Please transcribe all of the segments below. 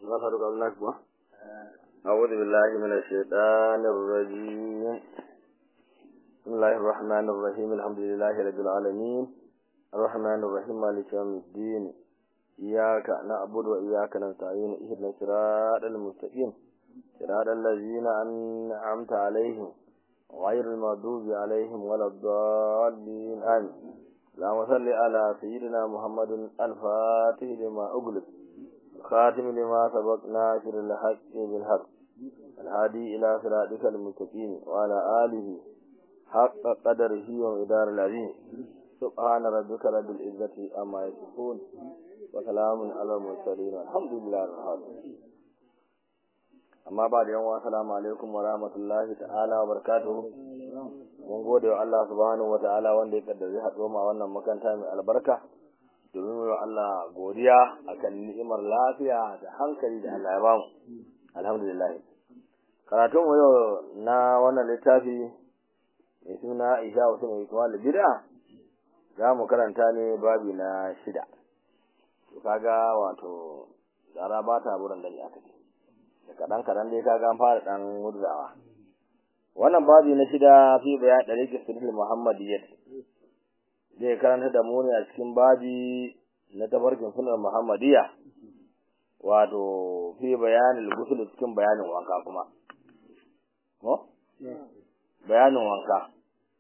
نصرك النكبة أعوذ بالله من الشيطان الرجيم بسم الله الرحمن الرحيم الحمد لله رب العالمين الرحمن الرحيم مالك يوم الدين إياك نعبد وإياك نستعين اهدنا الصراط المستقيم صراط الذين أنعمت عليهم غير المغضوب عليهم ولا الضالين آمين اللهم صل على سيدنا محمد الفاتح لما أغلق الخاتم لما سبق ناصر الحق بالحق الهادي إلى صراطك المستقيم وعلى آله حق قدره ومقدار العظيم سبحان ربك رب العزة أما يصفون وسلام على المرسلين الحمد لله رب العالمين amma ba da yawa assalamu alaikum wa rahmatullahi ta'ala wa barakatuhu mun gode wa Allah subhanahu wa ta'ala wanda ya kaddare haɗo ma wannan makaranta mai albarka domin wa Allah godiya akan ni'imar lafiya da hankali da Allah ya bamu alhamdulillah karatun mu yau na wannan littafi mai suna Isha wasu mai kuma bid'a za mu karanta ne babi na shida to kaga wato zara ba ta buran da aka ce da kaɗan kaɗan dai kaga an fara ɗan murzawa wannan babi na shida fi bayan ɗari kisiril muhammadiyyat zai karanta da muni a cikin babi na tafarkin sunar muhammadiyya wato fi bayanin gusul cikin bayanin wanka kuma ko bayanin wanka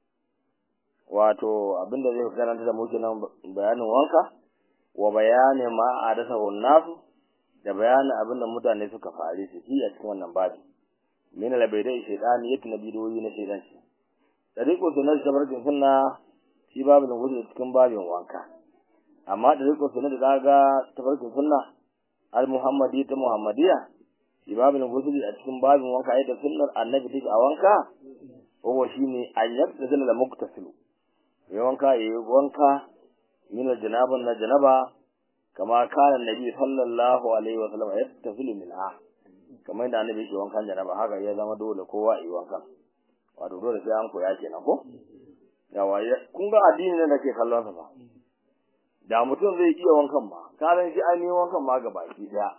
wato abinda zai karanta da muke nan bayanin wanka wa bayanin ma a dasa nasu da bayanin abinda mutane suka fare su shi a cikin wannan babi min al-baydai shaytani yake na bidoyi na shaytan shi tariqo sunan tabarkin sunna shi babin wuce cikin babin wanka amma tariqo sunan da daga tabarkin sunna al-muhammadi ta muhammadiya shi babin wuce a cikin babin wanka yadda sunnar annabi take a wanka ko shine ayyab da sunna muktasilu ya wanka yayi wanka min al-janaban na janaba kama kana nabi sallallahu alaihi wa sallam yattafilu minha kamar yadda annabi yake wankan janaba haka ya zama dole kowa yi wankan wato dole sai an koya kenan ko yawa kun ga addini ne da ke kallon sa fa da mutum zai iya wankan ma karan shi an yi wankan ma gaba ki daya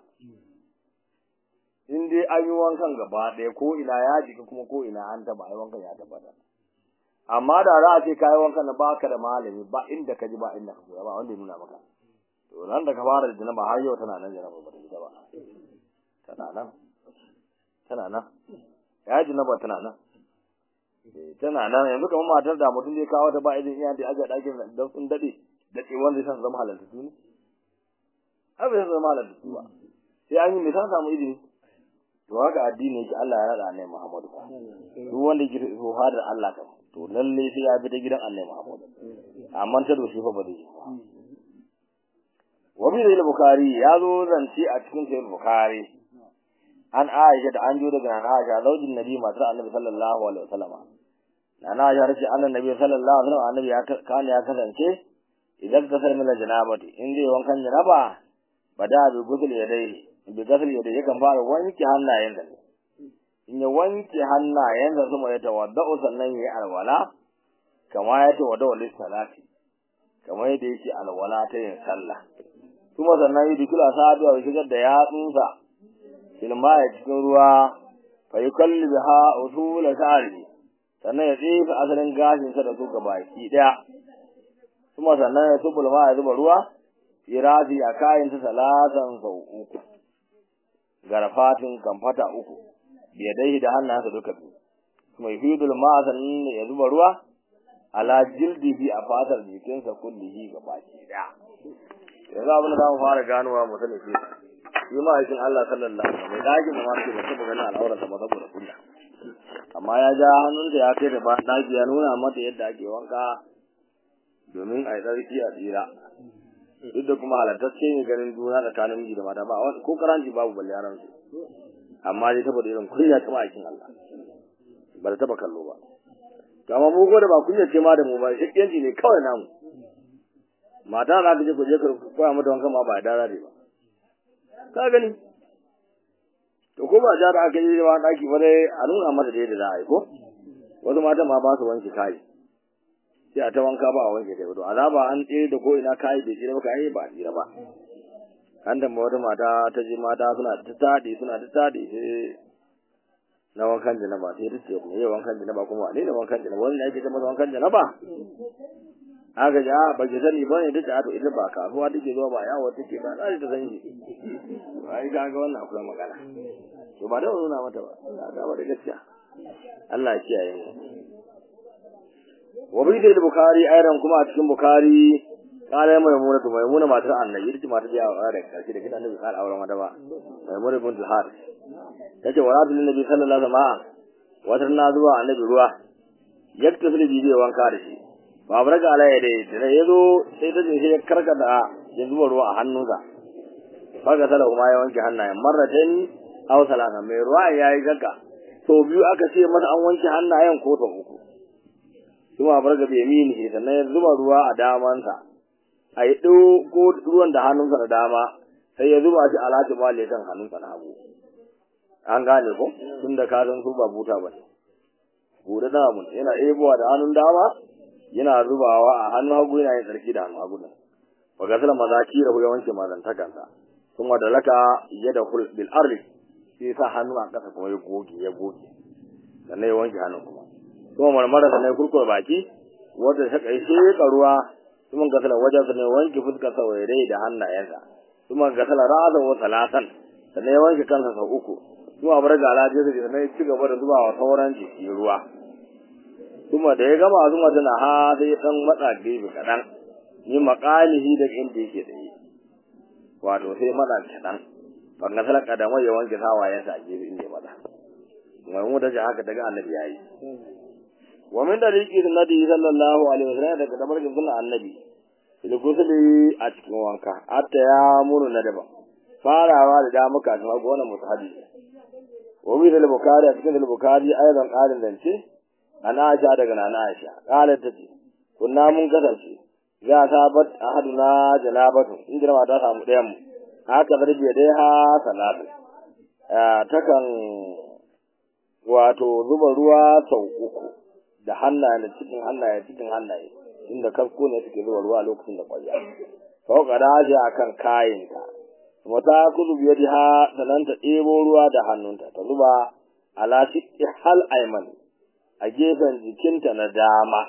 in dai an yi wankan gaba daya ko ina ya jika kuma ko ina an taba ai wankan ya tabbata amma da za a ce kayi wankan na baka da malami ba inda ka ji ba inda ka koya ba wanda ya nuna maka to nan da ka fara da janaba har yau tana nan janaba ba ta fita ba tana nan tana nan ya janaba tana nan tana nan yanzu kamar matar da mutum zai kawo ta ba idan iya da aje dakin da sun dade da ce wanda san zama halalta su ne abin san zama halalta su ba sai an yi misan samu izini to haka addini yake Allah ya rada annabi Muhammadu duk wanda yake so hadar Allah kan to lalle sai ya bi ta gidan annabi Muhammadu amma ta doshi fa ba zai wabi da bukari ya zo zance a cikin sayar bukari an aisha da an jo daga nan aisha zaujin nabi matar annabi sallallahu alaihi wasallama na aisha race annan nabi sallallahu alaihi wasallam annabi ya kana ya kasance idan ka sar mina janabati in zai wankan janaba bada bi gusul yadai bi gusul yadai yakan fara wanke hannayen da in ya wanke hannayen da kuma ya tawadda'u sannan ya yi alwala kama ya tawadda'u lis-salati kamar yadda yake alwala ta yin sallah kuma sannan yi dukula saduwa ya shigar da yatsunsa filma ya cikin ruwa fa yi kalli biha usula sha'ari sannan ya tsefe asalin gashinsa da su ga baki ɗaya kuma sannan ya tubul ma ya zuba ruwa firafi a kayansa salatan sau uku garfatin kamfata uku biyadai da hannunsa duka biyu kuma yufidul ma sannan ya zuba ruwa ala jildihi a fatar jikinsa kullihi ga baki ɗaya yanzu abin da za mu fara ganowa mu sani shi shi ma aikin Allah sallallahu alaihi wasallam mai dakin da ma ke ba taba ganin al'aurarsa ba saboda kunya amma ya ja hannunsa ya kai da ba daki ya nuna mata yadda ake wanka domin a yi tsarki a tsira duk da kuma halattacce ne ganin juna tsakanin miji da mata ba ko karanci babu balle yaran su amma dai saboda irin kunya ta aikin Allah ba da taba kallo ba to amma mu da ba kunya ce ma da mu ba yanci ne kawai namu mata za ka je ku je ka koya mata wankan ma ba da dara ba ka gani to ko ba ja da aka yi wa daki ba dai a nuna mata da yadda za a yi ko wasu mata ma ba su wanke kai sai a ta wanka ba a wanke kai to azaba an tsere da ko ina kai da tsira ba kai ba tsira ba an da wata mata ta je mata suna ta tadi suna ta tadi sai na wankan janaba sai ta ce me wankan janaba kuma ne ne wankan janaba wani ake ce masa wankan janaba aka ji a ba ki sani ba ne take ato ita ba kasuwa take zuwa ba yawo take ba za ta san shi ai ga ga wannan akwai magana to ba da nuna mata ba ga ba da gaskiya Allah ya kiyaye mu wa bi da bukhari ayran kuma a cikin bukhari kala maimuna to maimuna matar annabi ita matar da yawa da karshe da kidan annabi kala auren wata ba maimuna bint al-har tace wa rabbil nabi sallallahu alaihi wasallam wata na zuwa annabi ruwa yaktasil bi zai wanka da shi ba bar ga alai dai da yazo sai ta je ya karkada ya zuba ruwa a hannunsa faga sala kuma ya wanke hannayen marratan aw salasa mai ruwa yayi gagga to biyu aka ce masa an wanke hannayen ko to uku kuma bar ga bai mini sannan ya zuba ruwa a damansa a yi ko ruwan da hannunsa da dama sai ya zuba shi alati mali kan hannunsa na hagu an gane ko tun da ka san su ba buta ba ne bude da mun yana ebowa da hannun dama yana zubawa a hannun hagu yana yin tsarki da hannun hagu nan wa gasala mazaki da ya wanke mazantakansa kuma da laka yada kul bil ardi sai sa hannu a kasa kuma ya goge ya goge sannan ya wanke hannun kuma kuma marmara sannan ya kurkura baki wanda ta kai sheka ruwa kuma gasala wajen sa ne wanke fuskar sa wairai da hannayensa kuma gasala ra'asa wa salatan sannan ya wanke kansa sau uku kuma bar ga alaje sa sannan ya ci gaba da zuba wa sauran jiki ruwa kuma da ya gama zuma tana ha sai dan matsa gefe kadan ni makalihi da inda yake da yi wato sai matsa kadan ban gasala kadamai ya wanke sawayensa a gefe inda ya matsa mai mu da haka daga annabi yayi wa min dariki sunnati sallallahu alaihi wasallam daga tabarkin sunnan annabi fil ghusli a cikin wanka hatta ya muru na daban farawa da damuka kuma gona musahabi wa bi da bukhari a cikin bukhari ayatan qalin dance ana aisha daga nana aisha qalat tace kunna mun kasance za ta bat ahaduna janabatu in jira ta samu ɗayan mu haka zarbi dai ha salatu takan wato zuba ruwa sau uku da hannaye da cikin hannaye cikin hannaye inda kasko ne suke zuba ruwa lokacin da kwaya fauka da shi akan kayinta kuma ta kudu biya da ha sanan ta ɗebo ruwa da hannunta ta zuba ala shiqqi hal ayman a gefen jikinta na dama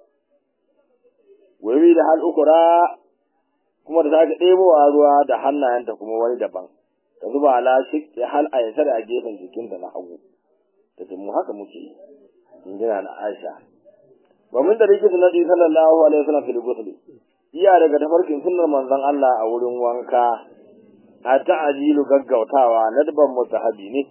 wai da hal ukura kuma da sake ɗebowa ruwa da hannayenta kuma wani daban ta zuba ala shiqqi hal aysar a gefen jikinta na hagu ta ce mu haka muke yi in jira na Aisha wa min da rike sunnati sallallahu alaihi wasallam fil ghusl iya daga tafarkin sunnar manzon Allah a wurin wanka a ta'ajilu gaggautawa nadban mutahabi ne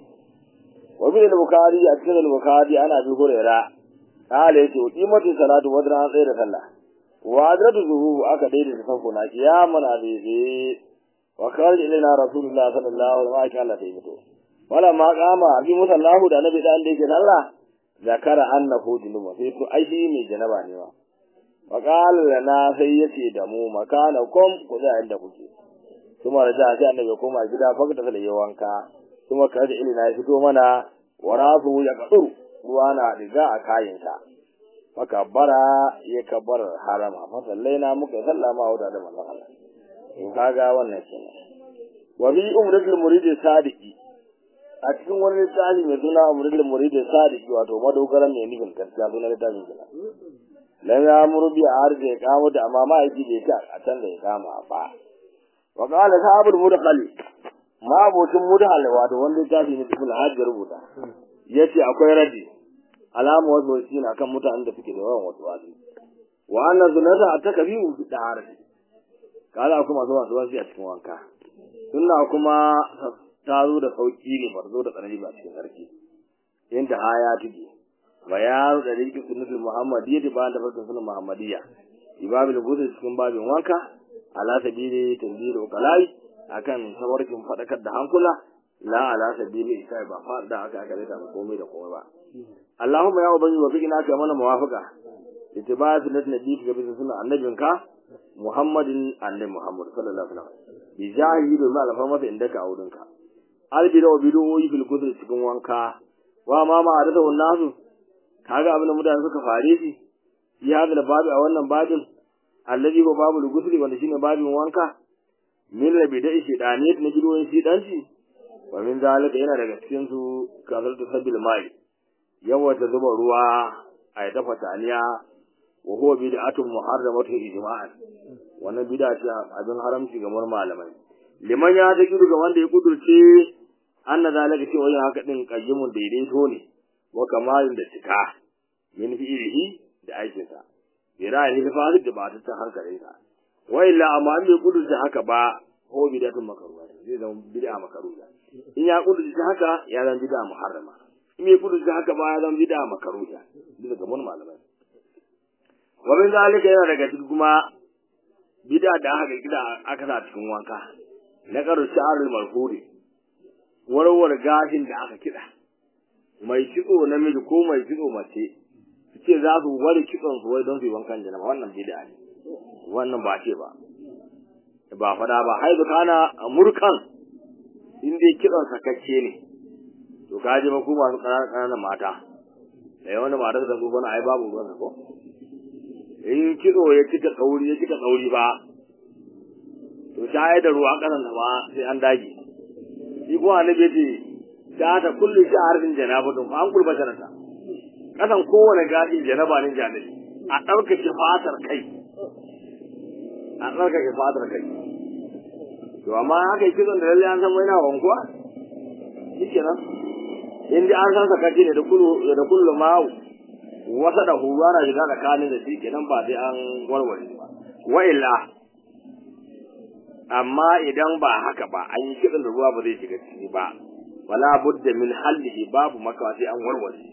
wa bil bukhari a cikin bukhari ana bi hurera kale yace qimatu salatu wadra an tsaye da sallah wa adratu zuhu aka daidai da sanko na kiyaman abibi wa kharij ilaina rasulullah sallallahu alaihi wa sallam sai fito wala ma kama bi musallahu da nabi da yake sallah zakara annahu junuba sai to ai shi mai janaba ne wa wa qala lana sai yace da mu makana kom ku da inda kuke kuma da sai annabi koma gida fa ta sai wanka kuma kaje ilina ya fito mana wa rafu ya kaduru ruwa na diga a kayansa faka bara ya kabar harama fa sallaina muka sallama wa da manzon Allah in kaga wannan kenan wa bi umratul murid sadiqi a cikin wani littafi mai suna muridin muridin sadiki wato madogaran mai nufin gaskiya suna littafin gina lan ya murbi a har da ya kama da amma ma'aiki bai ta a can da ya kama ba wa qala sahabul mudkhali ma abocin mudkhali wato wani littafi ne cikin hajjar rubuta yace akwai radi alamu wasu shi na kan mutanen da suke da yawan wasu wasu wa anna zunata atakabiu fi daharati kala kuma zuwa zuwa a cikin wanka sunna kuma ta zo da sauki ne ba zo da tsanani ba cikin sarki inda aya take bayanu da rikin sunnatul muhammadiyya da ba da farkon sunan muhammadiyya ibabil gudu cikin babin wanka ala sabili tanzil uqalai akan sawarkin fadakar da hankula la ala sabili isa ba fa da aka aka da komai da komai ba Allahumma ya ubangi wa fikina ka mana muwafaqa ittiba sunnat nabi ga bisa sunan annabinka Muhammadin annabi Muhammad sallallahu alaihi wasallam bi jahi da malafa masa inda ka aurinka albida wa bidoyi fil kudri cikin wanka wa ma ma adada nasu kaga abin da mutane suka fare shi ya hada da babu a wannan babin allazi ko babu gusli wanda shine babin wanka min rabi da shedani na gidoyin shedanci wa min zalika yana daga cikin su kazaltu sabil mai yawata zuba ruwa a ya dafa taliya wa huwa bid'atun muharramatun ijma'an wannan bid'a ce abin haramci ga malamai liman ya ta ga wanda ya kudurce anna zalika cewa yin haka din qayyimun daidaito ne wa kamalin da cika min fi'ilihi da aikin sa bira ne da fasid da ba ta ta hankalin sa wa illa amma an bai kudurce haka ba ko bid'atun makruha zai zama bid'a makruha in ya kudurce haka ya zama bid'a muharrama in bai kudurce haka ba ya zama bid'a makruha bisa ga mun malamai wa min zalika yana daga cikin kuma bid'a da aka gida aka sa cikin wanka na karu sha'arul marhuri warware gashin da aka kida mai kitso namiji ko mai kitso mace su ce za su ware kitson su wai don su yi wankan janaba wannan bid'a ne wannan ba ce ba ba fada ba haizu kana murkan in dai kitson sakacce ne to kaji ba ku masu ƙananan mata da yawan mata da su bana ai babu ruwan ko in kitso ya cika tsauri ya cika tsauri ba to shayar da ruwa kasan ba sai an dage shi kuma annabi ce ta ta kullu shi harfin janabatun fa an kurba jarata kasan kowane gashi janaba ne janabi a ɗaukake fatar kai a ɗaukake fatar kai to amma haka yi kitson da lalle an san mai na wankuwa shi kenan in dai an san sakaci ne da kullu da kullu ma'u wasa da huwa na shiga tsakanin da shi kenan ba sai an warware ba wa illa amma idan ba haka ba an yi kiɗan da ruwa ba zai shiga ciki ba wala budda min hallihi babu makawa sai an warware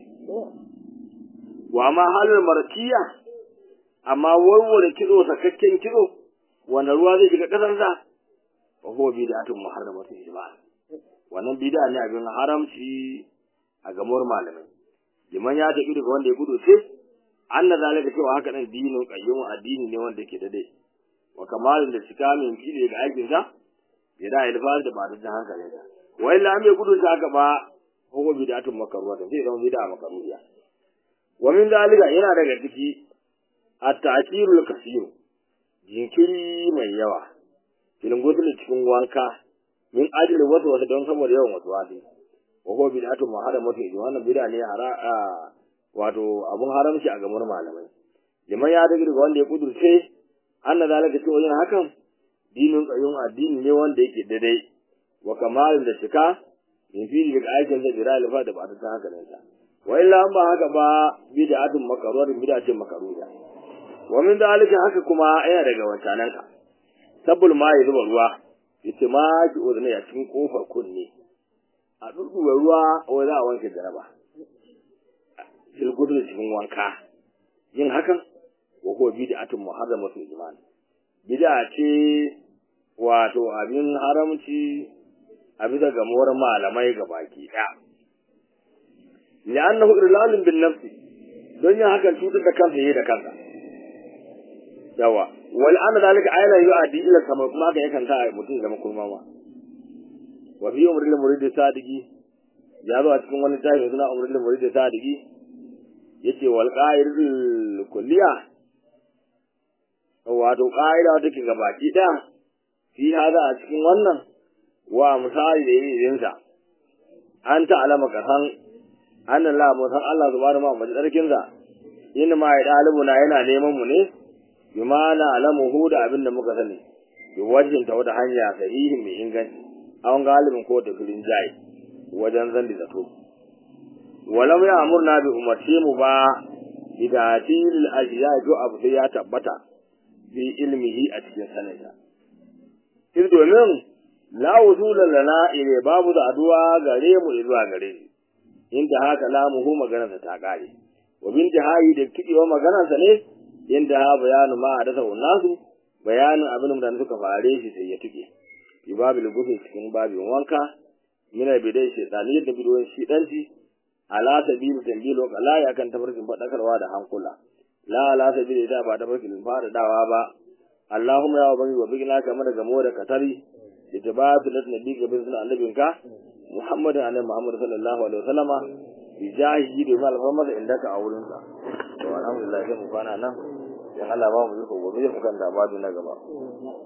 wa ma halal markiya amma warware kido sakakken kido wanda ruwa zai shiga kasar sa fa huwa bid'atun muharramatun ijma' wannan bid'a ne abin haramci a gamar malamai liman ya tafi daga wanda ya gudu ce anna zalika cewa haka nan dinin qayyum addini ne wanda yake da dai wa kamalin da cika min kide ga aikin sa ya da ilfar da ba da hankali da wa illa an bai gudu ta haka ba ko bid'atun makruha da sai zama bid'a makruha wa min zalika yana daga ciki at-ta'khirul kaseer jinkiri mai yawa filin gudu cikin wanka min ajli wasu wasu don saboda yawan wasu wasu wa huwa bid'atun muharramatu wannan bid'a ne hara wato abun haramci a gamar malamai liman ya daga wanda ya kudurce anna zalika cewa yin hakan dinin qayyum addini ne wanda yake daidai wa kamalin da shika min fili daga aikin da bira alfa da ba ta haka nan sa wa illa an ba haka ba bid'atun makruha bid'atun makruha wa min zalika haka kuma yana daga wancanan ka sabbul ma ya zuba ruwa yace ma ki uzune a cikin kofar kunne a dudduwa ruwa wai za a wanke jaraba filgudu cikin wanka yin hakan wa huwa bid'atun muharramatun iman bid'a ce wato abin haramci a bisa gamuwar malamai ga baki ɗaya li'annahu irlalun bin nafsi don yin hakan cutar da kansa yayi da kansa yawa wal an zalika ayla yu'addi ila kama kuma ga yakan ta mutum zama kulmama wa fi umril murid sadiki ya zo a cikin wani tafi suna umril murid sadiki yace wal qa'idul kulliya wato qa'ida wata ke gabaki da fi hada a cikin wannan wa misali da yin sa an ta alama ka san annan la mu san Allah subhanahu wa ta'ala sarkin sa in ma ya dalibu na yana neman mu ne bi ma na alamu hu da abin da muka sani bi wajhin ta wata hanya sahihi mai inganci an galibin ko da filin jayi wajen zan da zato walam ya amurna bi umarce mu ba bidatil ajiya jo abu sai ya tabbata bi ilmihi a cikin sanata in domin la wuzula lana ile babu da aduwa gare mu zuwa gare shi inda haka lamuhu maganarsa ta kare wa bin hayi da kidewa maganarsa ne inda ha bayanu ma a dasa nasu bayanin abin da suka fare shi sai ya tuke bi babil gufi cikin babin wanka mina bidai shaytani da bidoyin shidanci ala sabilu tambilo kala ya kan tafarkin fadakarwa da hankula la ala sabilu da ba tafarkin fara dawa ba Allahumma ya ubangi wa bigina kamar daga mu da katari da tabatu da nabi ga bin sunan annabinka Muhammadin annabi Muhammad sallallahu alaihi wasallama bi jahi da mal famar inda ka a wurin sa to alhamdulillah sai mu kwana nan dan Allah ba mu yi gobe mu kan da babu na gaba